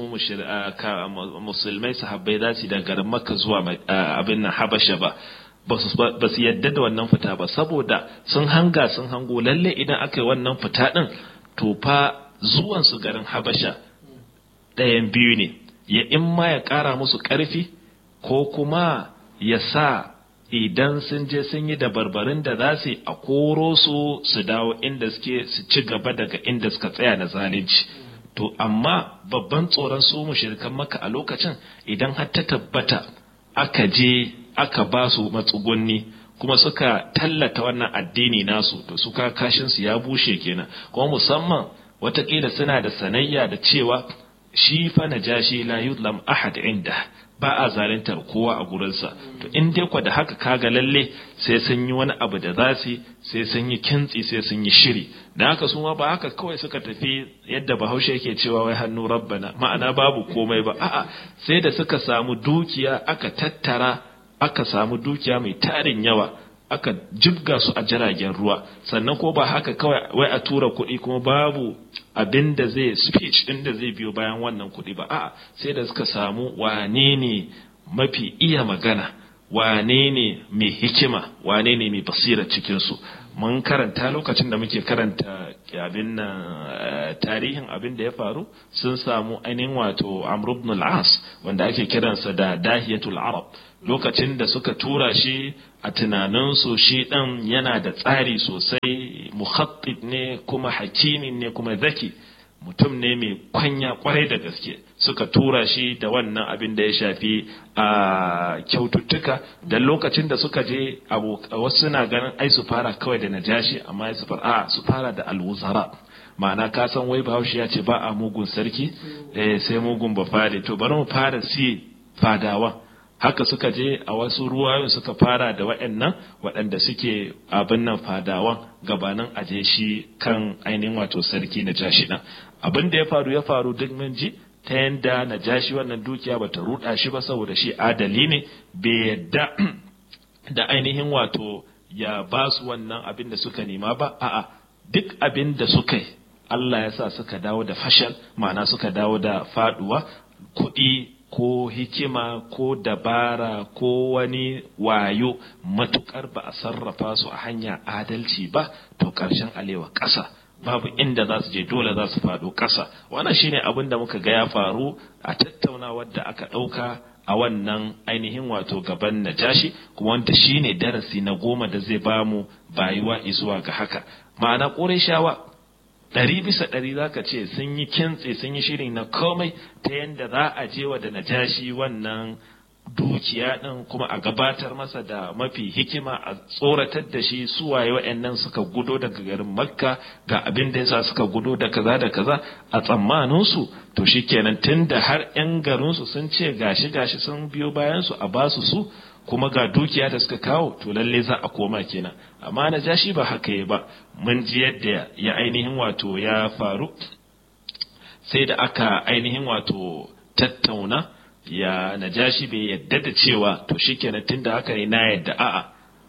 musulmai sahabbai za su da garin makka zuwa abin nan habasha ba ba su yadda da wannan fita ba saboda sun hanga sun hango lalle idan aka yi wannan fita din to fa zuwan su garin habasha ɗayan biyu ne ya in ma ya ƙara musu ƙarfi ko kuma ya sa idan sun je sun yi dabarbarin da za su a koro su su dawo inda suke su ci gaba daga inda suka tsaya na zalunci to amma babban tsoron su mushrikan maka a lokacin idan har ta tabbata aka je aka ba su matsugunni kuma suka tallata wannan addini nasu to suka kashin su ya bushe kenan kuma musamman watakila suna da sanayya da cewa shi fa najashi la yudlam ahad inda ba a zaluntar kowa a gurinsa to in dai kwa da haka kaga lalle sai sun yi wani abu da za su sai sun yi kintsi sai sun yi shiri da haka su ma ba haka kawai suka tafi yadda bahaushe yake cewa wai hannu rabbana ma'ana babu komai ba a'a sai da suka samu dukiya aka tattara aka samu dukiya mai tarin yawa aka jibga su a jiragen ruwa sannan ko ba haka kawai wai a tura kuɗi kuma babu abin da zai speech ɗin da zai biyo bayan wannan kuɗi ba a'a sai da suka samu wane ne mafi iya magana wane ne mai hikima wane ne mai basira cikinsu mun karanta lokacin da muke karanta abin nan tarihin abin da ya faru sun samu ainihin wato amr ibn al-as wanda ake kiransa da dahiyatul arab lokacin da suka tura shi a tunaninsu shi ɗan yana da tsari sosai muhattib ne kuma hakimin ne kuma zaki mutum ne mai kwanya kwarai da gaske suka tura shi da wannan abin da ya shafi a kyaututtuka da lokacin da suka je wasu suna ganin ai su fara kawai da najashi amma su fara su fara da alwuzara ma'ana ka san wai bahaushe ya ce ba a mugun sarki sai mugun ba fare to bari mu fara si fadawa haka suka je a wasu ruwayoyin suka fara da waɗannan waɗanda suke abin nan fadawan gabanin aje shi kan ainihin wato sarki na jashi ɗin abin da ya faru ya faru duk mun ji ta yanda na jashi wannan dukiya ba ta ruɗa shi ba saboda shi adali ne bai yadda da ainihin wato ya ba su wannan abin da suka nema ba a'a duk abin da suka yi Allah ya sa suka dawo da fashal ma'ana suka dawo da faduwa kuɗi ko hikima ko dabara ko wani wayo matukar ba a sarrafa su a hanya adalci ba to ƙarshen alewa ƙasa babu inda za su je dole za su faɗo ƙasa wannan shine abin da muka ga ya faru a tattaunawar da aka ɗauka a wannan ainihin wato gaban najashi kuma wanda shine darasi na goma da zai bamu bayuwa zuwa ga haka ma'ana ƙorai shawa ɗari bisa ɗari za ka ce sun yi kintse sun yi shiri na komai ta yadda za a je wa da najashi wannan dukiya ɗin kuma a gabatar masa da mafi hikima a tsoratar da shi suwaye wa'annan suka gudo daga garin makka ga abin da yasa suka gudo da kaza da kaza a tsammaninsu to shikenan tun da har 'yan garinsu sun ce gashi gashi sun biyo bayansu a basu su kuma ga dukiya da suka kawo to lalle za a koma kenan amma na jashi ba haka ya ba mun ji yadda ya ainihin wato ya faru sai da aka ainihin wato tattauna ya najashi bai yadda da cewa to shikenan tunda haka ne na yadda a'a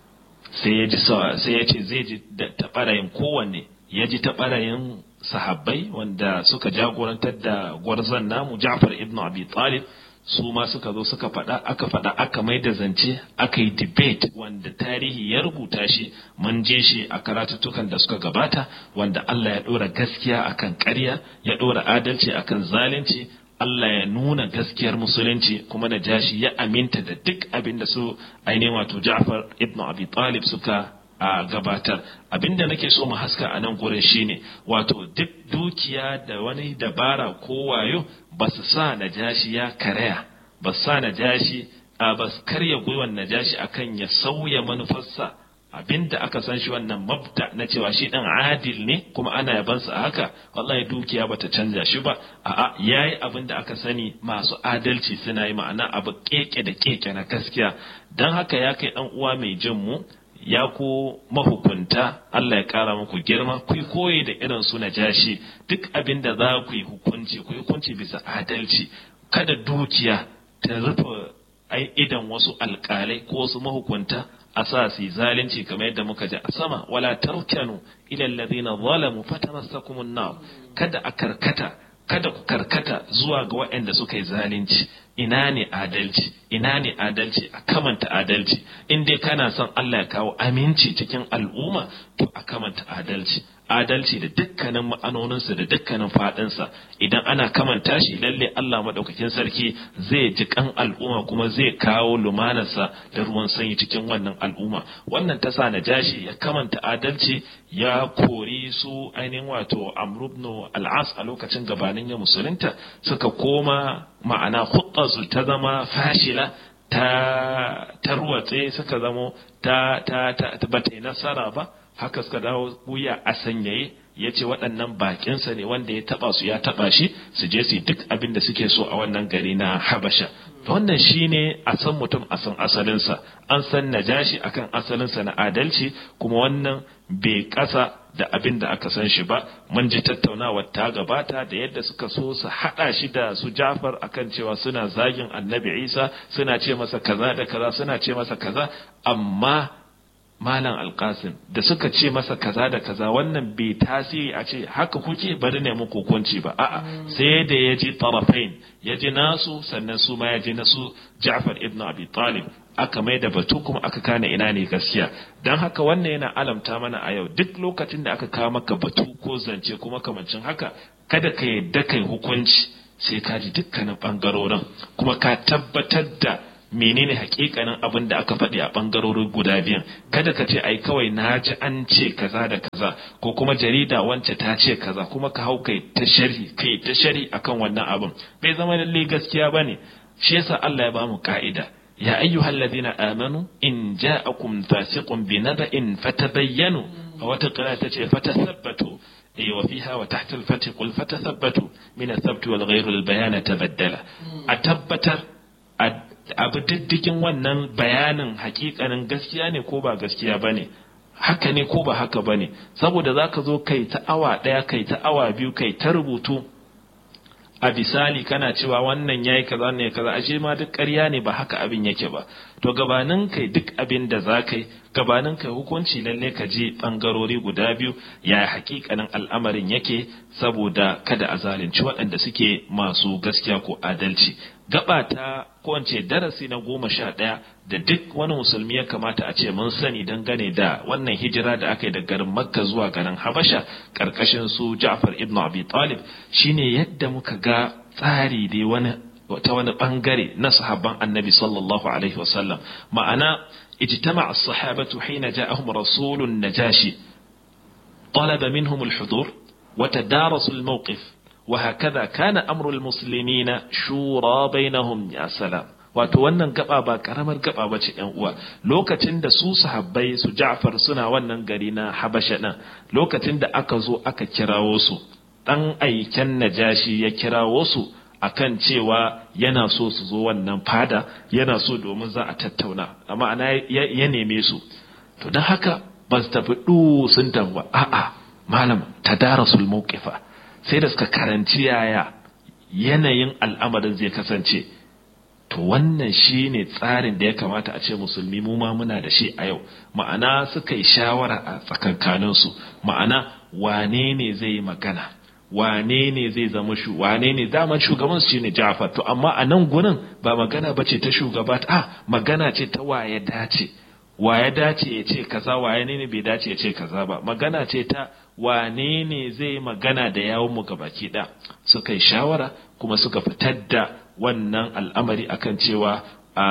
sai ya ji sai ya ce zai ji da tabarayin kowanne ya ji tabarayin sahabbai wanda suka jagorantar da gwarzon namu Ja'far ibn Abi Talib su ma suka zo suka faɗa aka faɗa aka mai da zance aka yi debate wanda tarihi ya rubuta shi mun je shi a karatuttukan da suka gabata wanda Allah ya ɗora gaskiya akan ƙarya ya ɗora adalci akan zalunci Allah ya nuna gaskiyar musulunci kuma na jashi ya aminta da duk abin da su ainihin wato Ja'far ibn Abi Talib suka a gabatar abinda nake so mu haska a nan gurin shine wato duk dukiya da wani dabara ko wayo ba su sa najashi ya karaya ba su sa najashi a ba su karya gwiwan najashi akan ya sauya manufarsa abinda aka san shi wannan mabda na cewa shi dan adil ne kuma ana yabansa a haka wallahi dukiya bata canza shi ba a'a yayi abin da aka sani masu adalci suna yi ma'ana abu keke da keke na gaskiya dan haka ya kai dan uwa mai jin mu ya ku mahukunta Allah ya kara muku girma ku yi koyi da irin su najashi duk abin da za ku yi hukunci ku yi hukunci bisa adalci kada dukiya ta rufe ai idan wasu alkalai ko wasu mahukunta a sa su zalunci kamar yadda muka ji a sama wala tarkanu ila alladhina zalamu fatamassakumun nar kada a karkata kada ku karkata zuwa ga waɗanda suka yi zalunci ina ne adalci ina ne adalci a kamanta adalci in dai kana son Allah ya kawo aminci cikin al'umma to a kamanta adalci adalci da dukkanin ma'anoninsa da dukkanin faɗinsa idan ana kamanta shi lalle Allah maɗaukakin sarki zai ji kan al'umma kuma zai kawo lumanarsa da ruwan sanyi cikin wannan al'umma wannan ta sa najashi ya kamanta adalci ya kori su ainihin wato amrubnu al'as a lokacin gabanin ya musulunta suka koma ma'ana su ta zama fashila ta tarwatse suka zamo ta ta ta bata yi nasara ba haka suka dawo wuya a sanyaye ya ce waɗannan bakinsa ne wanda ya taɓa su ya taɓa shi su je su duk abin da suke so a wannan gari na habasha wannan shine a san mutum a san asalinsa an san najashi akan asalinsa na adalci kuma wannan bai kasa da abin da aka san shi ba mun ji tattaunawar ta gabata da yadda suka so su hada shi da su Jafar akan cewa suna zagin Annabi Isa suna ce masa kaza da kaza suna ce masa kaza amma Malam Alkasim da suka ce masa kaza da kaza wannan bai tasiri a ce haka kuke bari ne muku hukunci ba a'a sai da ya ji tarafain ya ji nasu sannan su ma ya ji nasu Ja'far ibn Abi Talib aka mai da batu kuma aka kane ina ne gaskiya don haka wannan yana alamta mana a yau duk lokacin da aka kawo maka batu ko zance kuma kamancin haka kada ka yadda kai hukunci sai ka ji dukkanin bangarorin kuma ka tabbatar da menene hakikanin abin da aka faɗi a ɓangarorin guda biyan kada ka ce ai kawai na ji an ce kaza da kaza ko kuma jarida wance ta ce kaza kuma ka hau kai ta sharhi kai ta sharhi akan wannan abin bai zama lalle gaskiya bane shi yasa Allah ya bamu ka'ida ya ayyuhal ladina amanu in ja'akum fasiqun binaba'in fatabayyanu a wata qira ta ce fatathabbatu أي وفيها وتحت الفتح قل فتثبتوا من الثبت والغير البيان تبدل أتبتر abu diddigin wannan bayanin hakikanin gaskiya ne ko ba gaskiya ba ne haka ne ko ba haka ba ne saboda za ka zo kai ta awa ɗaya kai ta awa biyu kai ta rubutu a bisali kana cewa wannan yayi kaza ne kaza ashe ma duk ƙarya ne ba haka abin yake ba to gabanin kai duk abin da za kai gabanin kai hukunci lalle ka je bangarori guda biyu ya hakikanin al'amarin yake saboda kada a zalunci waɗanda suke masu gaskiya ko adalci gaba ta ko darasi na goma sha ɗaya da duk wani musulmi ya kamata a ce mun sani dangane da wannan hijira da aka yi da garin makka zuwa garin habasha ƙarƙashin su ja'far ibn abi talib shine yadda muka ga tsari dai wani ta wani bangare na sahabban annabi sallallahu alaihi wasallam ma'ana ijtama as-sahabatu hina ja'ahum rasulun najashi طلب منهم الحضور وتدارسوا الموقف وهكذا كان أمر المسلمين شورى بينهم يا سلام wato wannan gaba ba karamar gaba ba ce uwa lokacin da su sahabbai su Ja'far suna wannan gari na Habasha din lokacin da aka zo aka kirawo su dan aiken Najashi ya kirawo su akan cewa yana so su zo wannan fada yana so domin za a tattauna amma ana ya neme su to don haka ba su tafi du sun tafi a'a malam tadarasul mawqifa sai da suka karanci yaya yanayin al'amarin zai kasance to wannan shi ne tsarin da ya kamata a ce musulmi mu ma muna da shi a yau ma'ana suka yi shawara a tsakankaninsu ma'ana wane ne zai yi magana wane ne zai zama shu wane ne daman shugaban su ne Ja'far to amma a nan gurin ba magana bace ta shugaba a magana ce ta waye dace waye dace ya ce kaza waye ne bai dace ya ce kaza ba magana ce ta wane ne zai magana da yawon mu gabaki da suka yi shawara kuma suka fitar da wannan al'amari akan cewa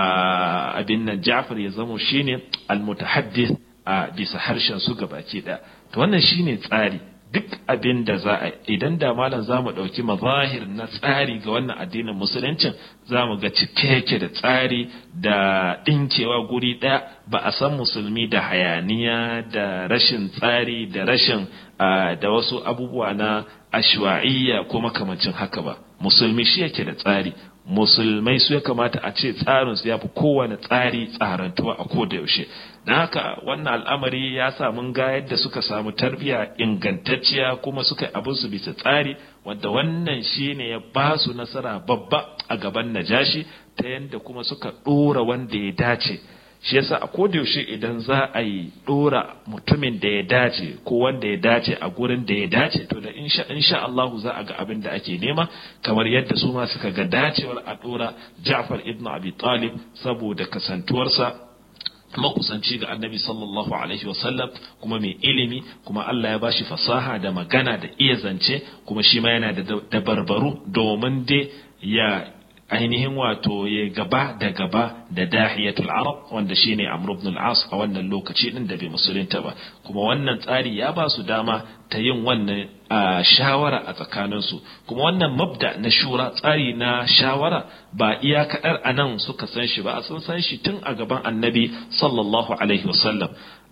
abin nan Ja'far ya zamo shine al-mutahaddith a bisa harshen su gabaki da to wannan shine tsari duk abin da za a idan da malam za mu ɗauki mazahir na tsari ga wannan addinin musuluncin za mu ga cike yake da tsari da ɗinkewa guri ɗaya ba a san musulmi da hayaniya da rashin tsari da rashin da wasu abubuwa na ashwa'iyya ko makamancin haka ba musulmi shi yake da tsari musulmai su ya kamata a ce tsarin su ya fi kowane tsari tsarantuwa a koda yaushe don haka wannan al'amari ya sa mun ga yadda suka samu tarbiyya ingantacciya kuma suka yi abin su bisa tsari wanda wannan shine ya ba su nasara babba a gaban najashi ta yadda kuma suka ɗora wanda ya dace shi yasa a yaushe idan za a yi dora mutumin da ya dace ko wanda ya dace a gurin da ya dace to da insha insha Allah za a ga abin da ake nema kamar yadda su ma suka ga dacewar a dora Ja'far ibn Abi Talib saboda kasantuwarsa makusanci ga annabi sallallahu alaihi wasallam kuma mai ilimi kuma Allah ya bashi fasaha da magana da iya zance kuma shi ma yana da dabarbaru domin dai ya ainihin wato ya gaba da gaba da dahiyatul arab wanda shine amr ibn al-as a wannan lokaci din da bai musulunta ba kuma wannan tsari ya ba su dama ta yin wannan shawara a tsakaninsu kuma wannan mabda na shura tsari na shawara ba iya kaɗar a nan suka san shi ba a sun san shi tun a gaban annabi sallallahu alaihi wasallam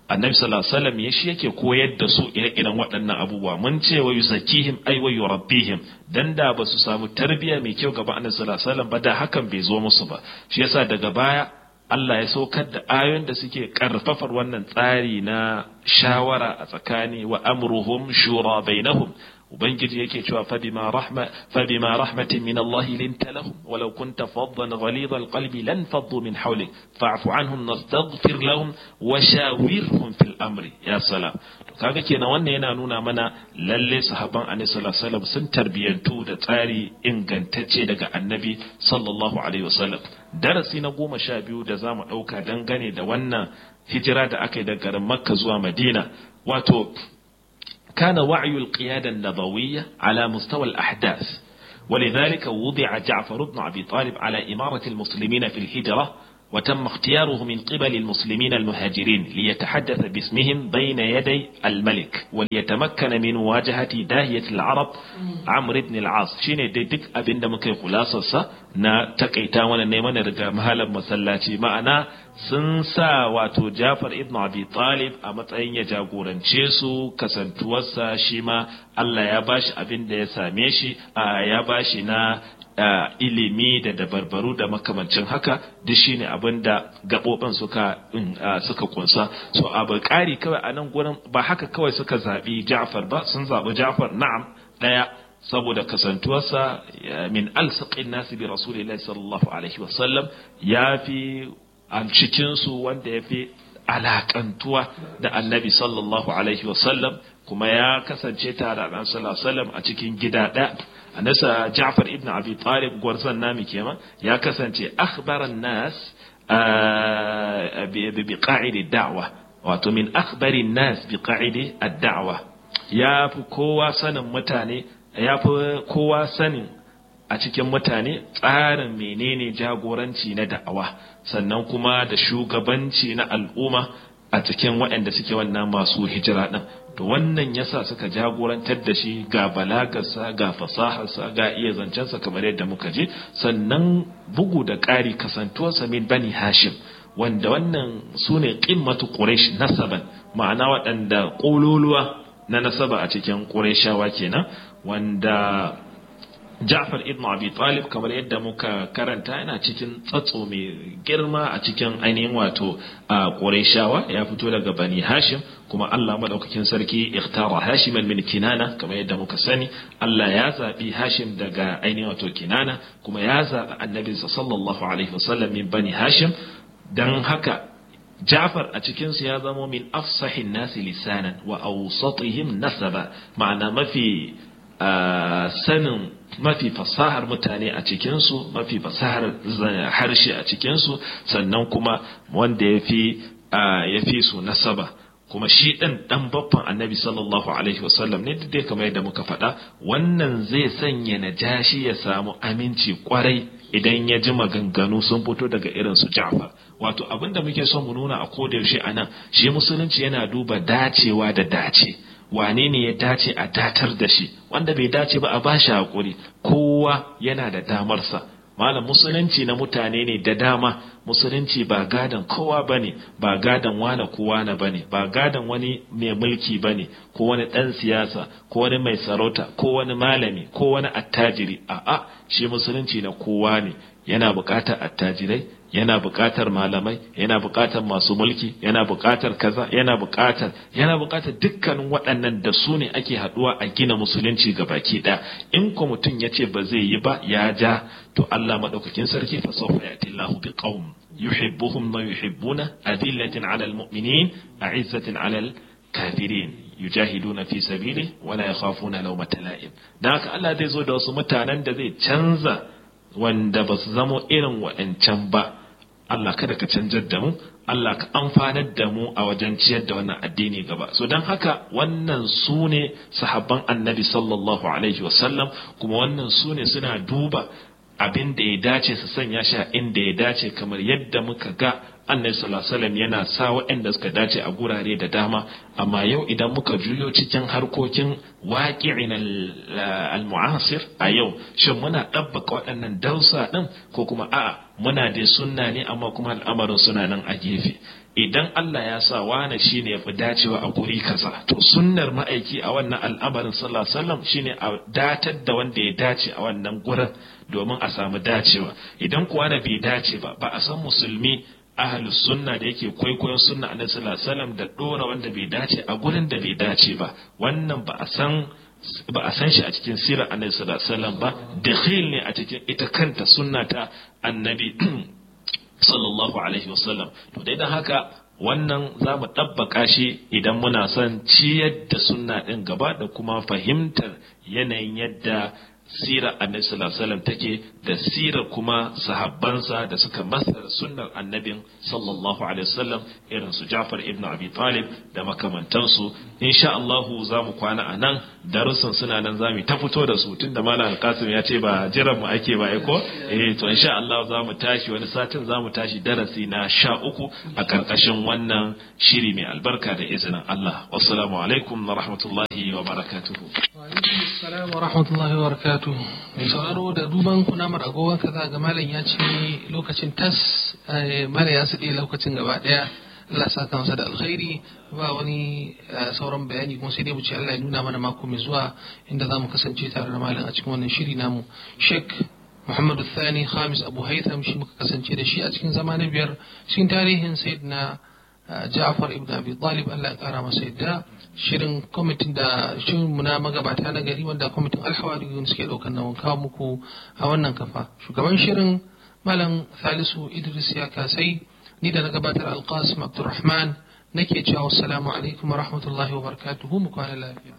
annabi sallallahu alaihi wasallam ya shi yake koyar da su ire-iren waɗannan abubuwa mun ce wa yuzakihim ay wa yurabbihim dan da ba su samu tarbiyya mai kyau gaba annabi sallallahu alaihi wasallam ba da hakan bai zo musu ba shi yasa daga baya Allah ya saukar da ayoyin da suke karfafar wannan tsari na shawara a tsakani wa amruhum shura bainahum ubangiji yake cewa fabima rahma fabima rahmatin min Allah linta lahum walau kunta faddan ghalid alqalbi lan faddu min hawlik fa'fu anhum nastaghfir lahum wa shawirhum fil amri ya salam to kaga kenan wannan yana nuna mana lalle sahaban annabi sallallahu alaihi wasallam sun tarbiyantu da tsari ingantacce daga annabi sallallahu alaihi wasallam darasi na goma sha biyu da zamu dauka dangane da wannan hijira da aka yi daga garin makka zuwa madina wato كان وعي القيادة النبوية على مستوى الأحداث ولذلك وضع جعفر بن أبي طالب على إمارة المسلمين في الهجرة وتم اختياره من قبل المسلمين المهاجرين ليتحدث باسمهم بين يدي الملك وليتمكن من مواجهة داهية العرب عمرو بن العاص شيني دي ديك أبن دمك خلاصة نا تكيتا وانا نيمان رجا مهالا مسلاتي معنا sun sa wato Jafar ibn Abi Talib a matsayin ya jagorance su kasantuwarsa shi ma Allah ya bashi abin da ya same shi ya bashi na ilimi da dabarbaru da makamancin haka duk shine abin da gaɓoɓin suka suka kunsa so abu ƙari kawai a nan gurin ba haka kawai suka zaɓi Ja'far ba sun zaɓi Ja'far na'am ɗaya saboda kasantuwarsa min alsaqin nasi bi rasulillahi sallallahu alaihi wasallam ya fi a cikinsu wanda ya fi alakantuwa da annabi sallallahu alaihi wasallam kuma ya kasance tare da sallallahu alaihi a cikin gida ɗaya anasa Ja'far ibn Abi Talib gwarzon nami kenan ya kasance akhbaran nas bi qa'idi da'wa wato min akhbarin nas bi qa'idi ad-da'wa ya fi kowa sanin mutane ya fi kowa sanin a cikin mutane tsarin menene jagoranci na da'awa sannan kuma da shugabanci na al'umma a cikin waɗanda suke wannan masu hijira ɗin to wannan yasa suka jagorantar da shi ga balagarsa ga fasaharsa ga iya zancensa kamar yadda muka je sannan bugu da ƙari kasantuwarsa min bani hashim wanda wannan su ne ƙimmatu ƙuresh nasaban ma'ana waɗanda ƙololuwa na nasaba a cikin ƙureshawa kenan wanda Ja'far ibn Abi Talib kamar yadda muka karanta yana cikin tsatso mai girma a cikin ainihin wato a Qurayshawa ya fito daga Bani Hashim kuma Allah madaukakin sarki ikhtara Hashiman min Kinana kamar yadda muka sani Allah ya zabi Hashim daga ainihin wato Kinana kuma ya zabi Annabi sallallahu alaihi wasallam min Bani Hashim dan haka Ja'far a cikinsu ya zamo min afsahin nasi lisanan wa awsatihim nasaba ma'ana mafi sanin mafi fasahar mutane a cikinsu mafi fasahar harshe a cikinsu sannan kuma wanda ya fi ya fi su nasaba kuma shi ɗan ɗan baffan annabi sallallahu alaihi wasallam ne dai kamar yadda muka faɗa wannan zai sanya najashi ya samu aminci kwarai idan ya ji maganganu sun fito daga irin su Ja'far wato abin da muke son mu nuna a koda yaushe anan shi musulunci yana duba dacewa da dace wane ne ya dace a datar da shi wanda bai dace ba a bashi hakuri kowa yana da damarsa malam musulunci na mutane ne da dama musulunci ba gadan kowa bane ba gadan wane kowa na bane ba gadan wani mai mulki bane ko wani dan siyasa ko wani mai sarauta ko wani malami ko wani attajiri a'a shi musulunci na kowa ne yana buƙatar attajirai yana buƙatar malamai yana buƙatar masu mulki yana buƙatar kaza yana buƙatar yana buƙatar dukkanin waɗannan da su ne ake haɗuwa a gina musulunci ga baki ɗaya in ko mutum ya ce ba zai yi ba ya ja to Allah maɗaukakin sarki fa sawfa ya'ti Allahu bi qaum yuhibbuhum wa yuhibbuna adillatin 'ala al-mu'minin a'izzatin 'ala al-kafirin yujahiduna fi sabili wa la yakhafuna lawmata la'im dan haka Allah zai zo da wasu mutanen da zai canza wanda ba su zamo irin waɗancan ba Allah kada ka canjar da mu Allah ka amfanar da mu a wajen ciyar da wannan addini gaba so don haka wannan su ne sahabban annabi sallallahu alaihi wasallam kuma wannan su ne suna duba abin da ya dace su sanya shi a inda ya dace kamar yadda muka ga annabi sallallahu alaihi wasallam yana sa waɗanda suka dace a gurare da dama amma yau idan muka juyo cikin harkokin waqi'in al-mu'asir a yau shin muna ɗabbaka waɗannan dausa ɗin ko kuma a'a muna dai sunna ne amma kuma al'amarin suna nan a gefe idan Allah ya sa wane shine ya fi dacewa a guri kaza to sunnar ma'aiki a wannan al'amarin sallallahu alaihi wasallam shine a datar da wanda ya dace a wannan gurin domin a samu dacewa idan kuwa na bai dace ba ba a san musulmi ahlus sunna da yake kwaikwayon sunna annabi sallallahu alaihi wasallam da dora wanda bai dace a gurin da bai dace ba wannan ba a san ba a san shi a cikin sirar annabi sallallahu alaihi wasallam ba dakhil ne a cikin ita kanta sunna ta annabi sallallahu alaihi wasallam to dai dan haka wannan za mu ɗabbaka shi idan muna son ciyar da sunna ɗin gaba da kuma fahimtar yanayin yadda sirar annabi sallallahu alaihi wasallam take da sirar kuma sahabbansa da suka masar sunnar annabin sallallahu alaihi wasallam irin su Ja'far ibn Abi Talib da makamantansu insha Allah za mu kwana a nan darussan suna nan za mu ta fito da su tunda Malam Alkasim ya ce ba jiran mu ake ba ko eh to insha Allah za mu tashi wani satin za mu tashi darasi na sha uku a karkashin wannan shiri mai albarka da izinin Allah wassalamu alaikum wa rahmatullahi wa barakatuhu Assalamu wa rahmatullahi wa barakatu. Mai sauraro da duban kunamar agogon ka za ga malam ya ce lokacin tas mara ya suɗe lokacin gaba ɗaya. Allah sa kansa da alkhairi ba wani sauran bayani kuma sai dai mu ce Allah ya nuna mana mako mai zuwa inda za mu kasance tare da malam a cikin wannan shiri namu. Sheikh Muhammadu Thani Khamis Abu Haitham shi muka kasance da shi a cikin zama na biyar cikin tarihin Sayyidina Ja'far ibn Abi Talib Allah ya kara masa yadda shirin kwamitin da shirin mu na magabata na gari wanda kwamitin alhawariyun suke daukar nawan kawo muku a wannan kafa shugaban shirin malam Salisu Idris ya kasai ni da na gabatar Alqasim Abdulrahman nake cewa assalamu alaikum wa rahmatullahi wa barakatuhu mu kwana lafiya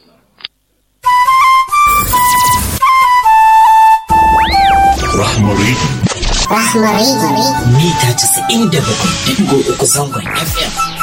Rahmari Rahmari mita 97.3 zangon FM